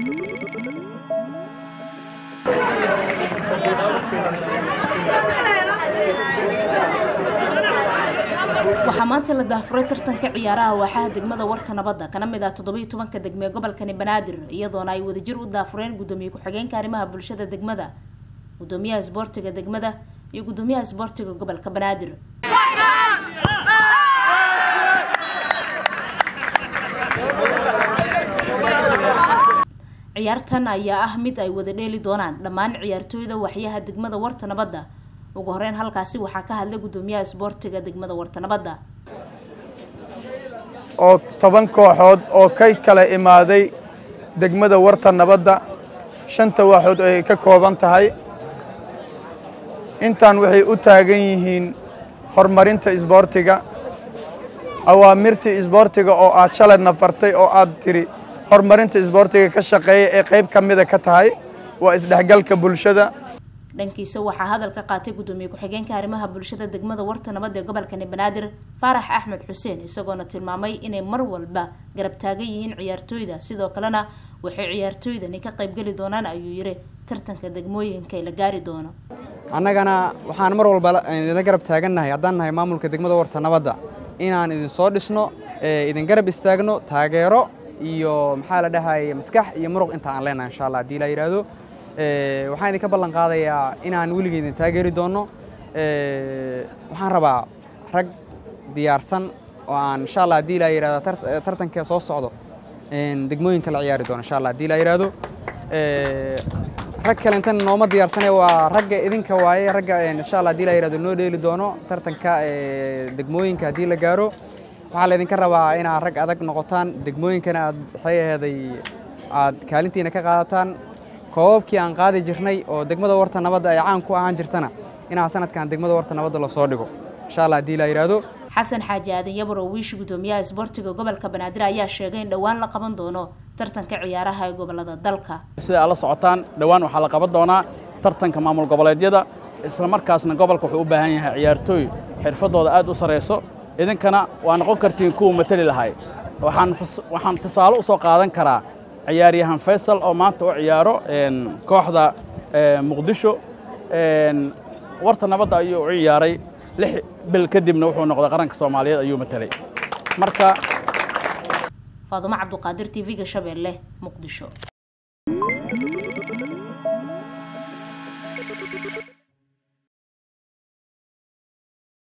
waxaa maanta la daafuray tartanka ciyaaraha waaxaha degmada warta nabadda kana mid ah toddobiiyo tobanka degme gobolkani banaadir iyadoona ay wadajir u daafureen gudoomiye ku-xigeenka arrimaha bulshada degmada gudoomiyaha isboortiga degmada iyo gudoomiyaha isboortiga gobolka banaadir ciyaartan ayaa ah mid ay wada dheeli doonaan dhammaan ciyaartooyda waxyaha degmada warta nabadda ugu horeyn halkaasi waxaa ka hadlay gudoomiyaha isboortiga degmada warta nabadda oo toban kooxood oo ka kala imaaday degmada warta nabadda shanta waaxood ay ka kooban tahay intaan waxay u taagan yihiin horumarinta isboortiga awaamirtii isboortiga oo aad shalay nafartay oo aad tiri horumarinta isboortiga ka shaqeeya ee qayb ka mida ka tahay waa isdhexgalka bulshada dhankiisa waxaa hadal ka qaatay gudoomiye ku-xigeenka arrimaha bulshada degmada warta nabad ee gobolkani banaadir faarax axmed xuseen isagoona tilmaamay inay mar walba garab taagan yihiin ciyaartooyda sidoo kalena waxay ciyaartooydani ka qaybgeli doonaan ayuu yiri tartanka degmooyinka la gaari doono annagana waxaan mar walba idin garab taagannahay haddaan nahay maamulka degmada warta nabadda inaan idin soo dhisno idin garab istaagno taageero iyo maxaa la dhahay maskax iyo muruq inta aan leenahay insha allah haddii la yidhaahdo waxaan idinka ballan qaadayaa inaan weligii idin taageeri doonno waxaan rabaa rag diyaarsan oo aan insha allah haddii la yidhahdo tartanka soo socdo degmooyinka la ciyaari doono insha allah haddii la yidhahdo rag kale intan nooma diyaarsane waa ragga idinka waaye ragga insha allah haddii la yidhahdo noo dheeli doono tartanka degmooyinka haddii la gaaro waxaa laydinka rabaa inaad rag adag noqotaan degmooyinkana aad waxay aheeday aad kaalintiina ka qaadataan koobabkii aan qaadi jirnay oo degmada warta nabadda ay caan ku ahaan jirtana inaa sanadkan degmada warta nabadda lasoo dhigo insha allah haddii la yidhaahdo xasan xaaji aadan yabar oo wiishi gudoomiyaha isboortiga gobolka banaadir ayaa sheegay in dhowaan la qaban doono tartanka ciyaaraha ee gobolada dalka sida aad la socotaan dhowaan waxaa la qaban doonaa tartanka maamul goboleedyada isla markaasna gobolka wuxuu u baahan yahay ciyaartooy xirfadooda aad u sarayso idinkana waa noqon kartiin kuwa mateli lahay waxaan tusaale u soo qaadan karaa ciyaaryahan faysal oo maanta u ciyaaro kooxda muqdisho warta nabadda ayuu u ciyaaray lix bil kadibna wuxuu noqday qaranka soomaaliyeed ayuu matelay marka faadumo cabduqaadir t v-ga shabeelle muqdisho